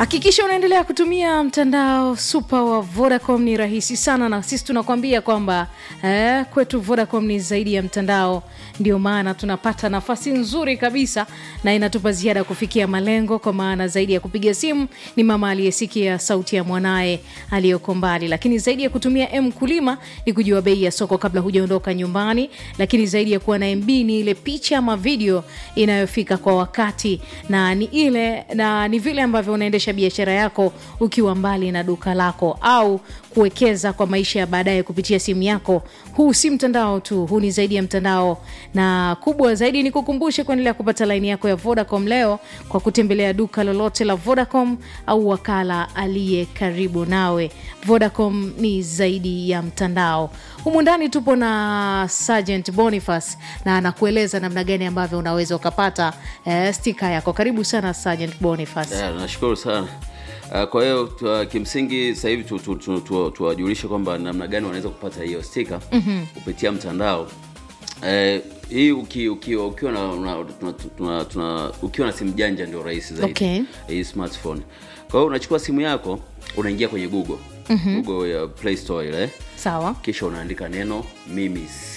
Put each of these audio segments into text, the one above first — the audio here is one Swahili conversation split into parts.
hakikisha unaendelea kutumia mtandao super wa vodacom ni rahisi sana na sisi tunakwambia kwamba eh, kwetu vodacom ni zaidi ya mtandao ndio maana tunapata nafasi nzuri kabisa na inatupa ziada kufikia malengo kwa maana zaidi ya kupiga simu ni mama aliyesikia sauti ya mwanaye aliyoko mbali lakini zaidi ya kutumia m kulima ni kujua bei ya soko kabla hujaondoka nyumbani lakini zaidi ya kuwa na mb ni ile picha ama video inayofika kwa wakati na ni ile na ni vile ambavyo unaendesha biashara yako ukiwa mbali na duka lako au kuwekeza kwa maisha ya baadaye kupitia simu yako huu si mtandao tu huu ni zaidi ya mtandao na kubwa zaidi ni kukumbushe kuendelea kupata laini yako ya vodacom leo kwa kutembelea duka lolote la vodacom au wakala aliye karibu nawe vodacom ni zaidi ya mtandao humu ndani tupo na sergeant boniface na anakueleza namna gani ambavyo unaweza ukapata eh, stika yako karibu sana sergeant boniface Yeah, nashukuru sana Uh, kwa hiyo tu- kimsingi sasa hivi tuwajulishe tu, tu, tu, tuwajulishe kwamba namna gani wanaweza kupata hiyo stika mm-hmm. kupitia mtandao eh, hii uki, uki, ukiwa na una, tuna, tuna, tuna, ukiwa na simu janja ndio rahisi zaidi Okay. hii smartphone kwa hiyo unachukua simu yako unaingia kwenye google mm-hmm. google ya play store ile sawa kisha unaandika neno mimis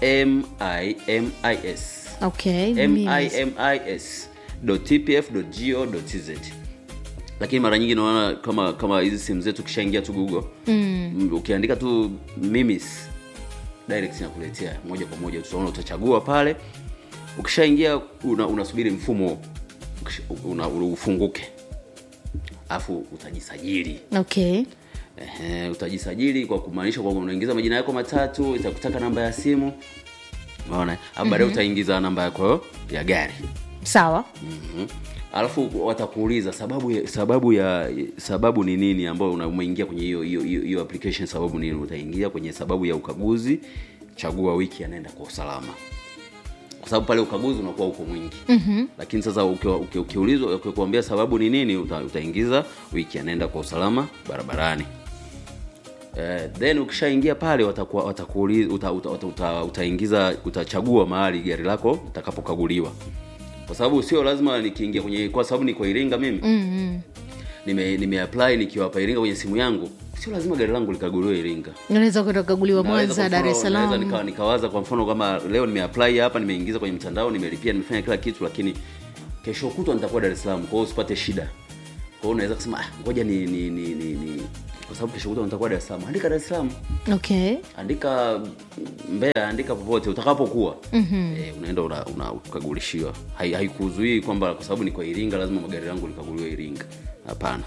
mimis okay mimis. mimis tpf go tz lakini mara nyingi naona kama kama hizi simu zetu ukishaingia tu google mm. ukiandika tu mimis direct inakuletea moja kwa moja tutaona utachagua pale ukishaingia una, unasubiri mfumo ukisha- una, una, ufunguke alafu utajisajili okay Ehe, utajisajili kwa kumaanisha kwamba unaingiza majina yako matatu itakutaka namba ya simu unaona alafu baadaye utaingiza namba yako ya gari sawa Mhm. alafu watakuuliza sababu ya, sababu ya sababu ni nini ambayo una- umeingia kwenye hiyo hiyo hiyo hiyo application sababu nini utaingia kwenye sababu ya ukaguzi chagua wiki anaenda kwa usalama kwa sababu pale ukaguzi unakuwa uko mwingi mm-hmm. lakini sasa ukiwa- uki- ukiulizwa ukikuambia sababu ni nini uta, utaingiza wiki anaenda kwa usalama barabarani Eh, then ukishaingia pale watakuwa watakuuliza uta, uta, uta, uta, utaingiza utachagua mahali gari lako litakapokaguliwa kwa sababu sio lazima nikiingia kwenye kwa sababu ni kwa Iringa mimi mm-hmm. nime nimeapply nikiwa hapa Iringa kwenye simu yangu sio lazima gari langu likaguliwe Iringa unaweza kwenda kukaguliwa Naweza mwanza kwa dar mfano- es naweza salaam nika, nikawaza kwa mfano kama leo nimeapply hapa nimeingiza kwenye mtandao nimelipia nimefanya kila kitu lakini kesho kutwa nitakuwa Dar es Salaam kwa hiyo usipate shida kwa hiyo unaweza kusema ah, ngoja ni, ni, ni, ni, ni kwa sababu kesho kutwa nitakuwa Dar es Salaam andika Dar es Salaam okay andika Mbeya, andika popote utakapokuwa mm-hmm. e, unaenda una, una ukagulishiwa. Hai- Haikuzuii kwamba kwa sababu ni kwa Iringa lazima magari yangu likaguliwe Iringa. Hapana.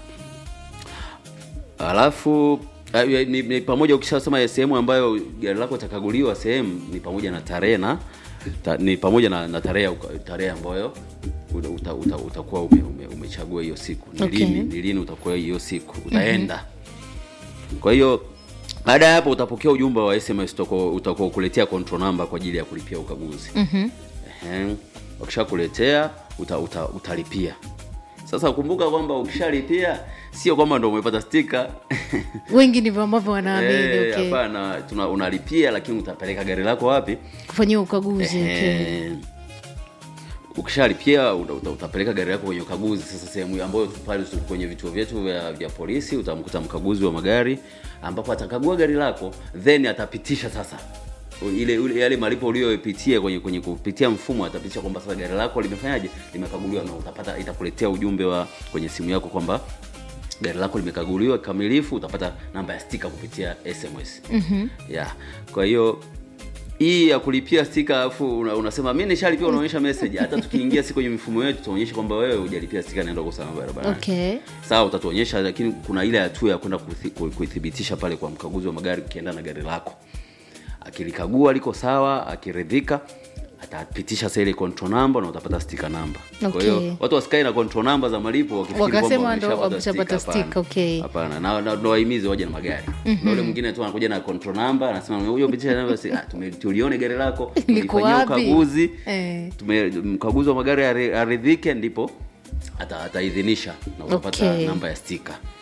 Alafu ah, ni, ni pamoja ukishasema ya sehemu ambayo gari lako itakaguliwa sehemu ni pamoja na tarehe na ta, ni pamoja na, na tarehe ya uka- tarehe ambayo uta, uta, uta, utakuwa ume, ume, umechagua hiyo siku ni Okay. lini ni lini utakuwa hiyo siku utaenda kwa hiyo baada ya hapo utapokea ujumbe wa sms utakuwa utakuwa kuletea control number kwa ajili ya kulipia ukaguzi mm-hmm. wakishakuletea uta, uta, utalipia sasa kumbuka kwamba ukishalipia sio kwamba ndo umepata stika wengi ndivyo ambavyo wanaamini Eh, okay. hapana tuna unalipia lakini utapeleka gari lako wapi kufanyia ukaguzi okay. Eh, ukishalipia uta, uta, utapeleka gari lako kwenye ukaguzi sasa sehemu ambayo pale tu- kwenye vituo vyetu vya, vya polisi utamkuta mkaguzi wa magari ambapo atakagua gari lako then atapitisha sasa ile, ile yale malipo uliyopitia kwenye kwenye kupitia mfumo atapitisha kwamba sasa gari lako limefanyaje limekaguliwa na utapata itakuletea ujumbe wa kwenye simu yako kwamba gari lako limekaguliwa kikamilifu utapata namba ya stika kupitia sms mm-hmm. yeah. kwa hiyo hii ya kulipia stika alafu una, unasema mi nishalipia unaonyesha message hata tukiingia si kwenye mifumo yetu tuonyeshe kwamba wewe hujalipia stika naenda kwa usalama barabarani okay sawa utatuonyesha lakini kuna ile hatua ya kwenda kuthi- ku- kuithibitisha pale kwa mkaguzi wa magari ukienda na gari lako akilikagua liko sawa akiridhika atapitisha sasa ile control number na utapata sticker number kwa hiyo Okay. watu wasikae na control number za malipo wakifikiri Wakasema kwamba ndo wameshapata wameshapata sticker. Hapana. sticker, okay. hapana na na- ndo wahimize waje na magari na ule mwingine tu anakuja na control number anasema huyo pitisha namba si ah tume- tulione gari lako Liko tulifanyia wapi? ukaguzi Eh. tume mkaguzi wa magari ari- aridhike ndipo ata- ataidhinisha na utapata Okay. namba ya stika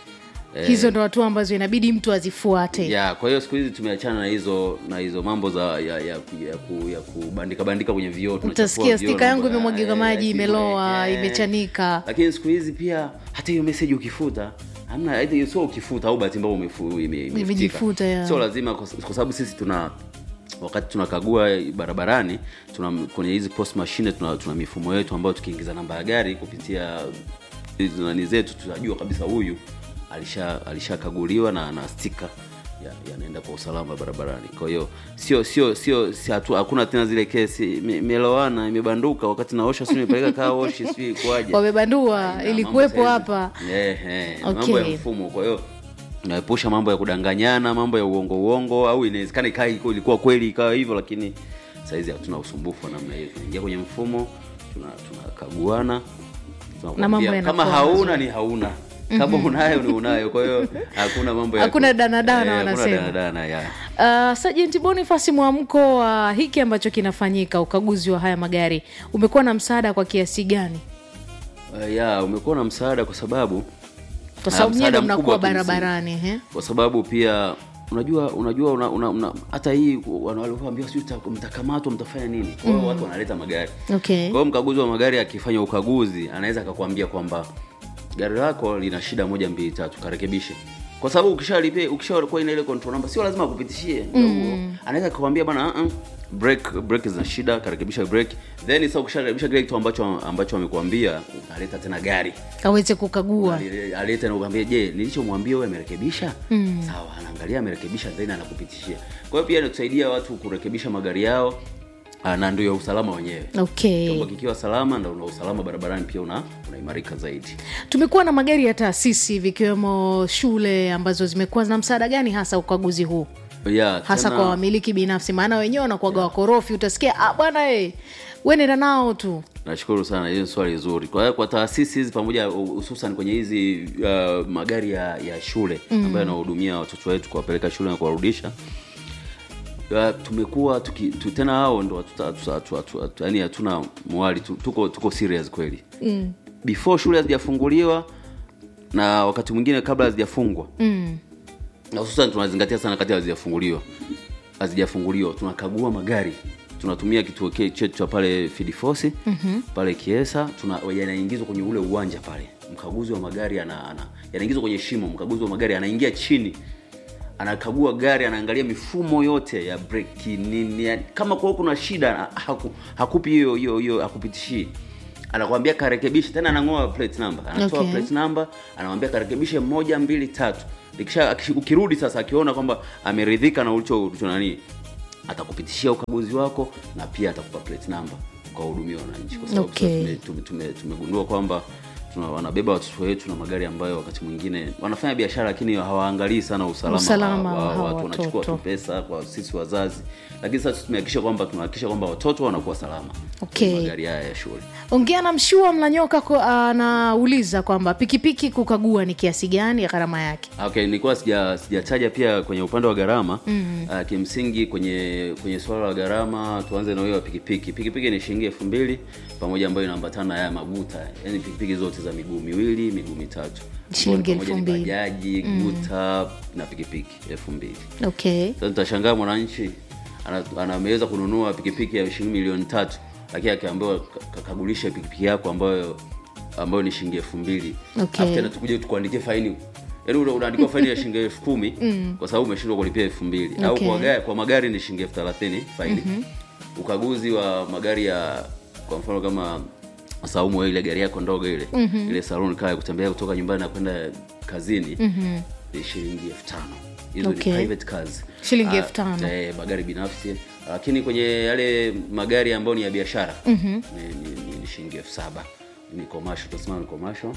hizo ndo hatua ambazo inabidi mtu azifuate ya kwa hiyo siku hizi tumeachana na hizo na hizo mambo za ya, ya, ya, ku, ya kubandika bandika kwenye vioo tunachafua utasikia vioo stika na- yangu imemwagika eh, maji eh, imeloa eh. imechanika lakini siku hizi pia hata hiyo message ukifuta hamna aidha sio ukifuta au bahati mbaya umefu- ime- imefutika. Imejifuta, ya. sio lazima kwa kwa sababu sisi tuna wakati tunakagua barabarani tuna kwenye hizi post machine tuna, tuna mifumo yetu ambayo tukiingiza namba ya gari kupitia hizi nani zetu tutajua kabisa huyu alisha alishakaguliwa na na stika ya- yanaenda kwa usalama barabarani kwa hiyo sio sio sio si hatu- hakuna tena zile kesi ime- imelowana imebanduka wakati naosha si nimepeleka kaa washi sijui ikuaje wamebandua Haina, ilikuwepo mambo hapa saizi. Eh, eh, Okay. mambo ya mfumo kwa hiyo naepusha mambo ya kudanganyana mambo ya uongo uongo au inawezekana ikawa iko- ilikuwa kweli ikawa hivyo lakini sahizi hatuna usumbufu wa namna hiyo tunaingia kwenye mfumo tuna- tunakaguana tunakwambia, mambo kama yanakuwa hauna mazuri. ni hauna kama unayo ni unayo kwa hiyo hakuna mambo ya Hakuna danadana Eh, hakuna wanasema. danadana, ya. Uh, Sajenti Bonifasi, mwamko wa hiki ambacho kinafanyika, ukaguzi wa haya magari umekuwa na msaada kwa kiasi gani? Eh, ya umekuwa na msaada kwa sababu Kwa Ah, sababu nyie ndo msaada mnakuwa mkubwa kimsingi. barabarani he? kwa sababu pia unajua unajua una, una, una, hata hii wana- walivyoambiwa sijui mta- mtakamatwa mtafanya nini kwa hiyo watu wanaleta magari Okay. kwa hiyo mkaguzi wa magari akifanya ukaguzi anaweza akakwambia kwamba gari lako lina shida moja mbili tatu karekebishe kwa sababu ukishalipia ukishakuwa ina ile control number sio lazima akupitishie mm. anaweza akakwambia bana uh -uh, brake brake zina shida karekebisha brake then sasa ukisharekebisha kile kitu ambacho ambacho amekuambia unaleta tena gari aweze kukagua Ale- alete na ukwambia je nilichomwambia wewe amerekebisha mm. sawa anaangalia amerekebisha then anakupitishia kwa hiyo pia inatusaidia watu kurekebisha magari yao ah, na ndio ya usalama wenyewe okay. chombo kikiwa salama ndo una usalama barabarani pia una unaimarika zaidi Tumekuwa na magari ya taasisi vikiwemo shule ambazo zimekuwa na msaada gani hasa ukaguzi huu yeah, hasa tena- kwa wamiliki binafsi, maana wenyewe wanakuwaga wakorofi, utasikia ah, bwana e, we nenda nao tu nashukuru sana hiyo ni swali zuri kwa hiyo kwa taasisi hizi pamoja hususan kwenye hizi uh, magari ya, ya shule mm. ambayo yanahudumia watoto wetu kuwapeleka shule na kuwarudisha uh, tumekuwa tuki, tu, tena hao ndo hatuta- hatu- hatu- hatu- hatu- yaani hatuna mwali tu, tuko, tuko serious kweli mm. before shule hazijafunguliwa na wakati mwingine kabla hazijafungwa mm. na hususan tunazingatia sana kati hazijafunguliwa hazijafunguliwa tunakagua magari tunatumia kituo ke- chetu cha pale fidifosi mm-hmm. pale kiesa tuna yanaingizwa kwenye ule uwanja pale mkaguzi wa magari ana, ana yanaingizwa kwenye shimo mkaguzi wa magari anaingia chini anakagua gari anaangalia mifumo yote ya breki nini yani, kama kwa kuna shida haku, hakupi hiyo hiyo hiyo hakupitishii anakwambia karekebishe tena anang'oa plate number anatoa Okay. plate number anamwambia karekebishe moja mbili tatu Ikisha, akish- ukirudi sasa akiona kwamba ameridhika na ulicho ulicho nani atakupitishia ukaguzi wako na pia atakupa plate number kwa hudumia wananchi kwa sababu Okay. sasa tume- tume- tume- tumegundua kwamba tuna, wanabeba watoto wetu na magari ambayo wakati mwingine wanafanya biashara lakini hawaangalii sana usalama, Usalama wa, wa wa, hawa watu wanachukua watoto. tu pesa kwa sisi wazazi lakini sasa tumehakikisha kwamba tunahakikisha kwamba watoto wanakuwa salama Okay. kwenye magari haya ya shule ongea na mshua mlanyoka ko- anauliza kwamba pikipiki kukagua ni kiasi gani ya gharama yake okay nilikuwa sija sijataja pia kwenye upande wa gharama mm. uh, kimsingi kwenye kwenye swala la gharama tuanze na hiyo ya pikipiki pikipiki ni shilingi elfu mbili pamoja ambayo inaambatana na haya maguta yani pikipiki zote za miguu miwili miguu mitatu Shilingi Pamoja elfu ni mbili. bajaji guta na pikipiki elfu mbili okay sasa tutashangaa mwananchi ana- ana- ameweza kununua pikipiki ya shilingi milioni tatu lakini akiambiwa ka- kakagulishe pikipiki yako ambayo ambayo ni shilingi elfu mbili Okay. Alafu tena tukuje tukuandikie faini yaani una- unaandikiwa faini ya shilingi elfu kumi kwa sababu umeshindwa kulipia elfu mbili au Okay. kwa, gari, kwa magari ni shilingi elfu thelathini faini ukaguzi wa magari ya kwa mfano kama saumu wewe ile gari yako ndogo ile ile salon kaa ya kutembea kutoka nyumbani na kwenda kazini ni shilingi elfu tano hizo Okay. ni private cars Shilingi Ah, elfu tano. eh, magari binafsi lakini kwenye yale magari ambayo ni ya biashara ni, ni, ni, ni shilingi elfu saba ni commercial tunasema ni commercial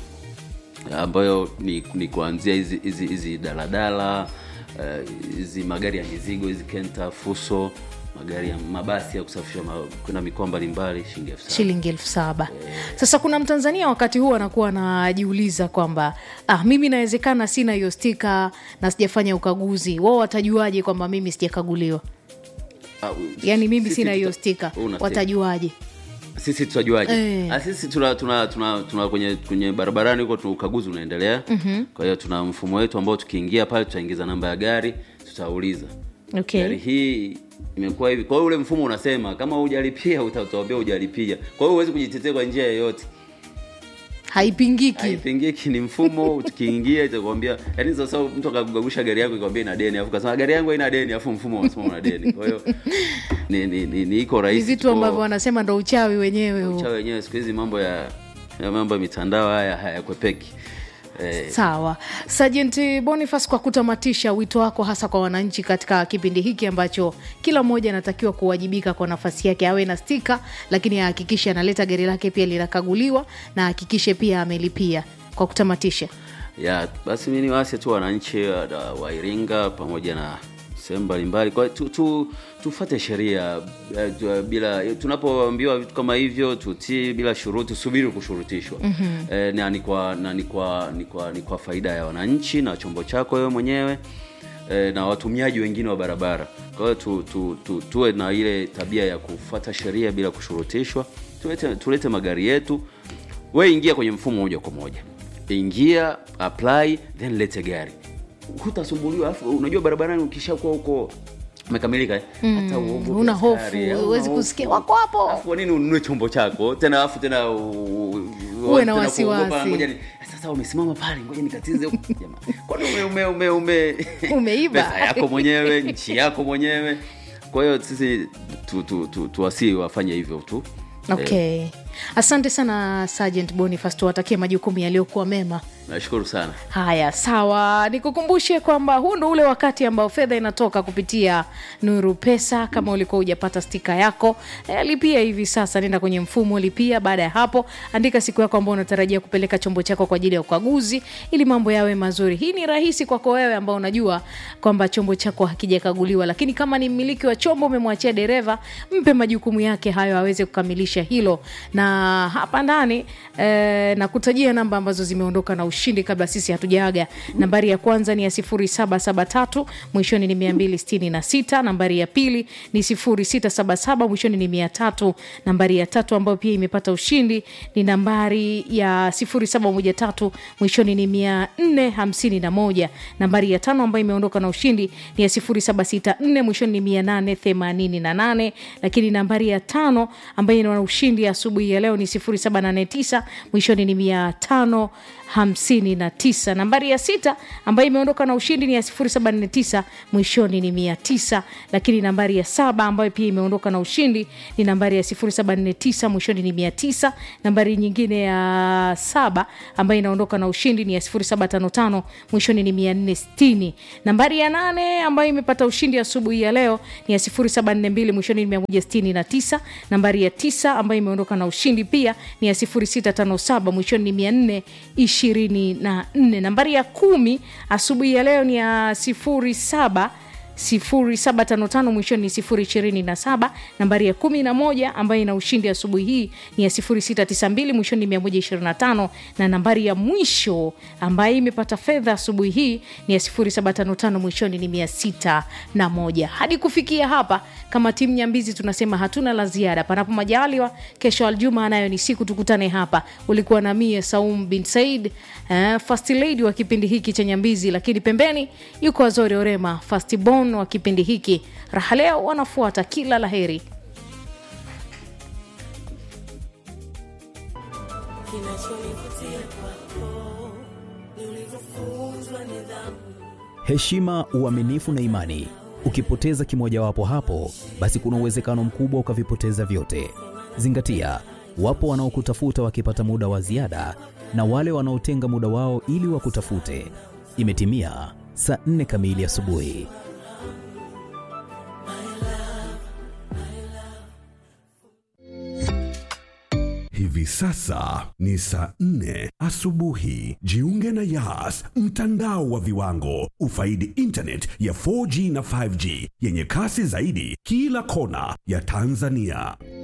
ambayo ni, ni kuanzia hizi hizi hizi daladala eh, hizi magari ya mizigo hizi kenta fuso magari ya mabasi ya kusafirisha ma, kwenda mikoa mbalimbali shilingi elfu saba shilingi elfu saba sasa kuna mtanzania wakati huu anakuwa anajiuliza kwamba ah, mimi inawezekana sina hiyo stika na sijafanya ukaguzi wao watajuaje kwamba mimi sijakaguliwa Ah, u- yaani mimi sisi sina hiyo tuta- stika una stika. watajuaje sisi tutajuaje Eh. Ah, sisi tuna, tuna, tuna, tuna kwenye kwenye barabarani huko tu ukaguzi unaendelea mm-hmm. kwa hiyo tuna mfumo wetu ambao tukiingia pale tutaingiza namba ya gari tutauliza Okay. gari hii imekuwa hivi kwa hiyo ule mfumo unasema kama hujalipia utatuambia hujalipia kwa hiyo huwezi kujitetea kwa njia yoyote haipingiki haipingiki ni mfumo tukiingia itakwambia yani sasa mtu akakugagusha gari yako ikwambia ina deni afu kasema gari yangu haina deni afu mfumo unasema una deni kwa hiyo ni, ni, ni, ni iko ni rahisi vitu tuko- ambavyo wanasema ndo uchawi wenyewe huo. cha wenyewe siku hizi mambo ya, ya mambo ya mitandao haya hayakwepeki eh, sawa sajenti boniface kwa kutamatisha wito wako hasa kwa wananchi katika kipindi hiki ambacho kila mmoja anatakiwa kuwajibika kwa nafasi yake awe na stika lakini ahakikishe analeta gari lake pia linakaguliwa na ahakikishe pia amelipia kwa kutamatisha ya basi mi niwase tu wananchi wa- wa Iringa pamoja na sehemu mbalimbali kwa tu, tu, tufate sheria eh, tu- bila tunapoambiwa vitu kama hivyo tutii bila shuruti tusubiri kushurutishwa mm-hmm. eh, na ni kwa na ni kwa ni kwa ni kwa faida ya wananchi na chombo chako wewe mwenyewe eh, na watumiaji wengine wa barabara kwa hiyo tu, tu, tu, tuwe na ile tabia ya kufuata sheria bila kushurutishwa tulete, tulete magari yetu we ingia kwenye mfumo moja kwa moja ingia apply then lete gari hutasumbuliwa alafu unajua barabarani ukishakuwa huko umekamilika eh? hata uogope huna hofu, askari, hauna huwezi hofu. kusikia, wako hapo. Alafu kwa nini ununue chombo chako tena alafu tena u- u- Uwe na tena wasiwasi. kuogopa, ngoja ni- sasa umesimama pale ngoja nikatize huku. Jamaa, kwani ume, ume, ume, ume Umeiba. pesa yako mwenyewe nchi yako mwenyewe kwa hiyo sisi tu, tu, tu, tuwasii wafanye hivyo tu okay asante sana sergeant boniface tuwatakie majukumu yaliyokuwa mema nashukuru sana haya sawa nikukumbushe kwamba huu ndo ule wakati ambao fedha inatoka kupitia nuru pesa kama ulikuwa hujapata stika yako e, lipia hivi sasa nenda kwenye mfumo lipia baada ya hapo andika siku yako ambao unatarajia kupeleka chombo chako kwa ajili ya ukaguzi ili mambo yawe mazuri hii ni rahisi kwako wewe ambao unajua kwamba chombo chako hakijakaguliwa lakini kama ni mmiliki wa chombo umemwachia dereva mpe majukumu yake hayo aweze kukamilisha hilo na hapa ndani eh, na kutajia namba ambazo zimeondoka na ushindi kabla sisi hatujaaga nambari ya kwanza ni ya 0773 mwishoni ni 266 nambari ya pili ni 0677 mwishoni ni 300 nambari ya tatu ambayo pia imepata ushindi ni nambari ya 0713 mwishoni ni 451 nambari ya tano ambayo imeondoka na ushindi ni ya 0764 mwishoni ni 888 lakini nambari ya tano ambayo ina ushindi asubuhi ya leo ni 0789 mwishoni ni 559 nambari ya sita ambayo imeondoka na ushindi ni ya 0749 mwishoni ni 900 lakini nambari ya saba ambayo pia imeondoka na ushindi ni nambari ya 0749 mwishoni ni 900 nambari nyingine ya saba ambayo inaondoka na ushindi ni ya 0755 mwishoni ni 460 nambari ya nane ambayo imepata ushindi asubuhi ya leo ni ya 0742 mwishoni ni 169 nambari ya tisa ambayo imeondoka na ushindi pia ni ya 0657 mwishoni ni 424 nambari ya kumi asubuhi ya leo ni ya 07 0755 mwishoni ni 027 nambari ya 11 ambayo ina ushindi asubuhi hii ni ya 0692 mwishoni ni 125 na nambari ya mwisho ambayo imepata fedha asubuhi hii ni ya 0755 mwishoni ni 601 hadi kufikia hapa kama timu nyambizi tunasema hatuna la ziada panapo majaliwa kesho aljuma nayo ni siku tukutane hapa ulikuwa na mie saum bin said uh, first lady wa kipindi hiki cha nyambizi lakini pembeni yuko azori orema fastbon wa kipindi hiki raha leo wanafuata kila laheri heshima, uaminifu na imani. Ukipoteza kimojawapo hapo, basi kuna uwezekano mkubwa ukavipoteza vyote. Zingatia, wapo wanaokutafuta wakipata muda wa ziada na wale wanaotenga muda wao ili wakutafute. Imetimia saa nne kamili asubuhi. Hivi sasa ni saa nne asubuhi. Jiunge na Yas, mtandao wa viwango. Ufaidi internet ya 4G na 5G yenye kasi zaidi kila kona ya Tanzania.